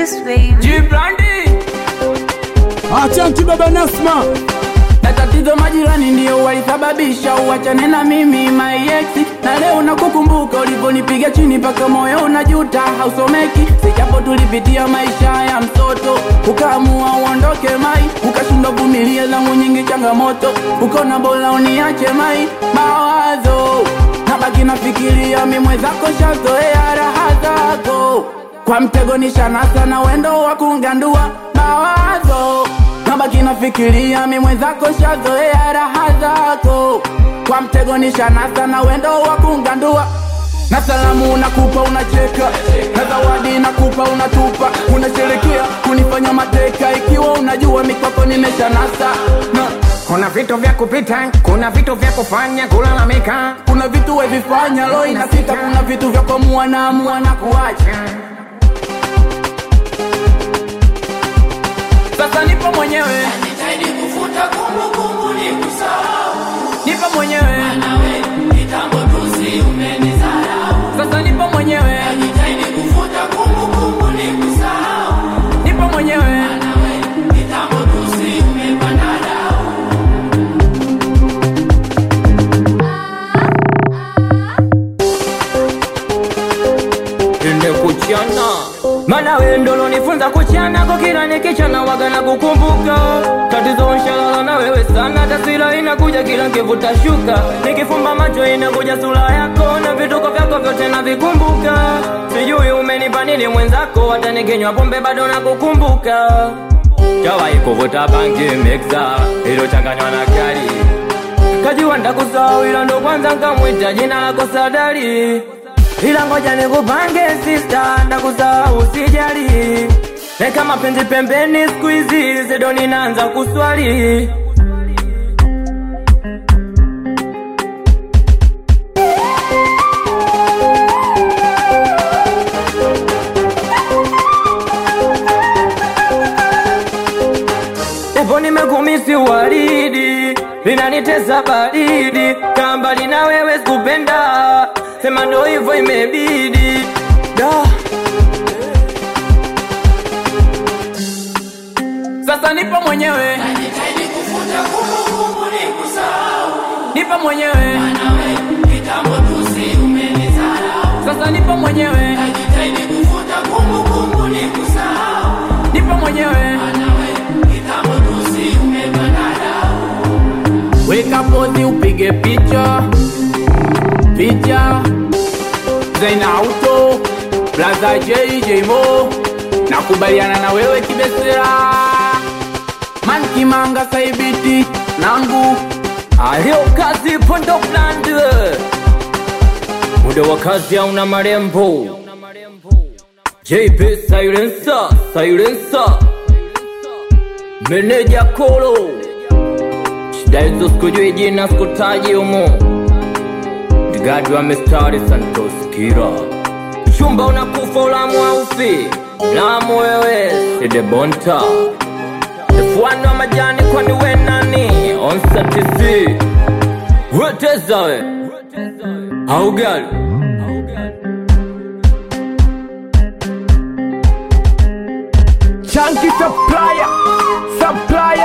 this, baby. Jibrandi Achanti baba Nasma, na tatizo majirani ndio walisababisha uachane na mimi my ex, na leo nakukumbuka ulivyonipiga chini mpaka moyo unajuta, hausomeki sijapo tulipitia maisha ya mtoto, ukaamua uondoke mai, ukashindwa vumilia zangu nyingi changamoto, ukaona bora uniache mai, mawazo nabaki nafikiria mi mwenzako shazoea raha zako kwa mtego nishanasa na wendo wa kungandua mawazo nabaki nafikiria mi mwenzako shazoea raha zako kwa mtego nishanasa na wendo wa kungandua na salamu unakupa unacheka na zawadi nakupa unatupa unasherekea kunifanya mateka ikiwa unajua mikwako nimeshanasa na Kuna vitu vya kupita, kuna vitu vya kufanya, kulalamika. kuna vitu wevifanya lo inasita kuna vitu vya kwamua na amua na kuacha sasa nipo mwenyewe nipo mwenyewe sasa nipo mwenyewe nipo mwenyewe Ende kuchana mana wendo lonifunza kuchana kwa kila nikichana waga na kukumbuka tatizo nshalala na wewe sana taswira inakuja kila nkivuta shuka nikifumba macho inakuja sura yako na vituko vyako vyote navikumbuka sijui umenipa nini mwenzako hata nikinywa pombe bado nakukumbuka Jawahi kuvuta bangi mixa iliyochanganywa na kali kajiwa ndakusahau ila ndo kwanza nkamwita jina lako sadari ila ngoja nikupange sista ndakusahau sijali neka mapenzi pembeni siku hizi zedo ninaanza kuswali Japo nimekumisi waridi linanitesa baridi kambali na wewe sikupenda sema ndo hivyo imebidi da sasa nipo mwenyewe nipo mwenyewe sasa nipo mwenyewe nipo mwenyewe weka pozi upige picha picha zaina auto blaza jjmo nakubaliana na wewe kibesera mankimanga saibiti nangu alio kazi pondo bland muda wa kazi hauna marembo jp silencer silencer meneja kolo shida hizo sikujui jina sikutaji humo mdigadi wa mistari santos kira chumba unakufa ulamu aufi lamu wewe sidebonta F1 wa majani kwani we nani onsatisi weteza we augali Chunky supplier, supplier.